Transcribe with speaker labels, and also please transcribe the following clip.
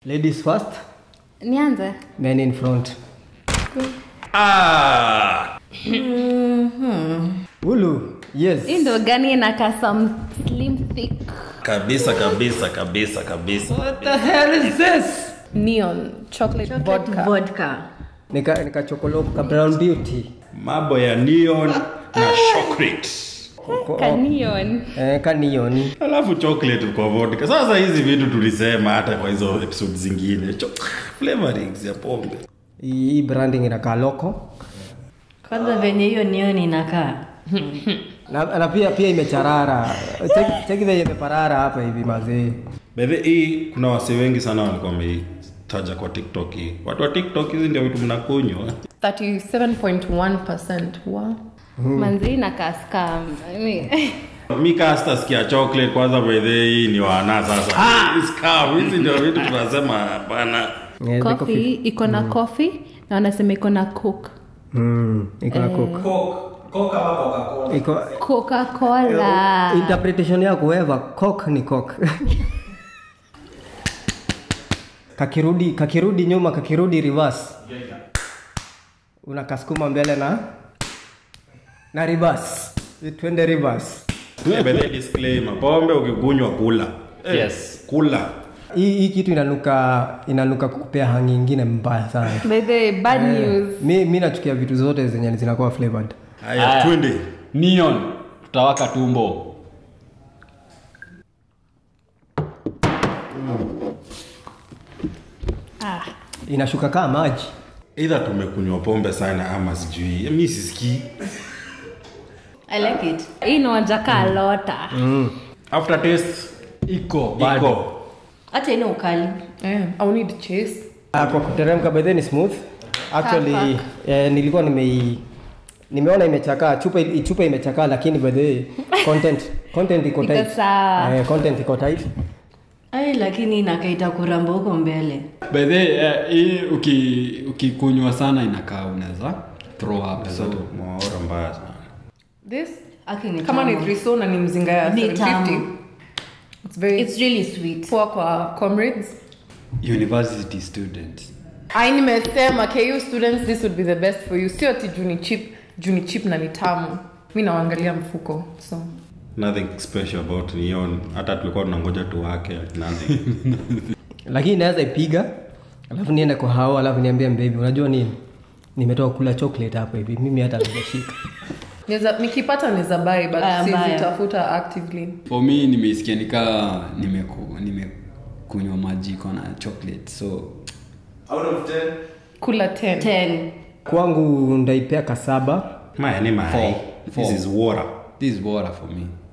Speaker 1: ladies first
Speaker 2: nianze
Speaker 1: men in front
Speaker 3: Ah!
Speaker 1: ulu yes
Speaker 2: hii ndo gani inakaa some slim thick
Speaker 3: kabisa kabisa kabisa kabisa
Speaker 4: neon chocolate vodka
Speaker 5: vodka
Speaker 1: nika nika chokolo ka brown beauty
Speaker 3: mambo ya neon na chocolate
Speaker 2: kanion
Speaker 1: eh, ka neon
Speaker 3: alafu chocolate kwa vodka sasa hizi vitu tulisema hata kwa hizo episode zingine Cho- flavorings ya pombe
Speaker 1: hii hii branding inakaa loko
Speaker 5: kwanza venye hiyo nioni inakaa
Speaker 1: na, na pia pia imecharara Cheki- cheki venye imeparara hapa hivi mazee
Speaker 3: bedhe hii kuna wase wengi sana walikuwa wameitaja kwa tiktok hii watu wa tiktok hizi ndio vitu mnakunywa
Speaker 4: 37.1% wow.
Speaker 2: manzi inakaa scam Yaani,
Speaker 3: mi kasta sikia chocolate kwanza bedhe hii ni wana sasa Hii scam, hizi ndio vitu tunasema hapana
Speaker 1: Eh, ziko
Speaker 4: coffee iko na coffee na wanasema iko na cook
Speaker 1: Mm, iko na coke. Iko
Speaker 2: coca cola
Speaker 1: interpretation yako weva coke ni coke. kakirudi kakirudi nyuma kakirudi reverse. Unakasukuma mbele na na reverse. Twende reverse.
Speaker 3: Eh, bedhe disclaimer pombe ukikunywa kula Eh,
Speaker 6: Yes.
Speaker 3: kula
Speaker 1: Hii hii kitu inanuka inanuka kukupea hangi ingine mbaya sana.
Speaker 2: by the bad news
Speaker 1: mi, mi nachukia vitu zote zenye zinakuwa flavored.
Speaker 3: haya
Speaker 6: Haya.
Speaker 3: twende
Speaker 6: neon tutawaka tumbo
Speaker 1: Inashuka kaa maji.
Speaker 3: eidha tumekunywa pombe sana ama sijui mi sisikii
Speaker 5: i like it
Speaker 2: hii inaonja kaa lota
Speaker 3: after taste
Speaker 6: iko bado
Speaker 3: iko
Speaker 5: hata ina ukali
Speaker 4: eh, au need chase
Speaker 1: Ah, kwa kuteremka by the way ni smooth actually eh, nilikuwa nimei nimeona imechakaa chupa chupa imechakaa lakini by the way content content iko
Speaker 2: Iko
Speaker 1: tight
Speaker 2: sawa.
Speaker 1: eh, content iko tight
Speaker 5: ai lakini inakaita kuramba huko mbele
Speaker 6: by the way, eh, hii uki ukikunywa sana inakaa unaweza throw up so
Speaker 3: maora mbaya sana
Speaker 4: this
Speaker 5: Aki ni
Speaker 4: kama ni
Speaker 5: tamu.
Speaker 4: thriso na ni mzinga ya
Speaker 5: Ni
Speaker 4: 750
Speaker 5: tamu.
Speaker 4: it's very
Speaker 5: it's really sweet
Speaker 4: poor kwa comrades
Speaker 6: university students
Speaker 4: ai nimesema ku students this would be the best for you sio ati juu ni cheap juu ni cheap na ni tamu mi nawaangalia mfuko so
Speaker 3: nothing special about neon hata tulikuwa tunangoja tu wake nothing
Speaker 1: lakini naweza ipiga alafu niende kwa hao alafu niambie mbebi unajua nini nimetoka kula chocolate hapa hivi mimi hata nimeshika
Speaker 4: Neza, nikipata naweza buy but
Speaker 5: Aya, mbaya.
Speaker 4: sizitafuta actively
Speaker 6: for me nimeisikia nikaa nimeku- nimekunywa maji iko na chocolate so
Speaker 4: kula 10
Speaker 5: 10
Speaker 1: kwangu ndaipea kasaba
Speaker 3: maya ni mayai
Speaker 6: Four.
Speaker 3: this is water
Speaker 6: this is water for me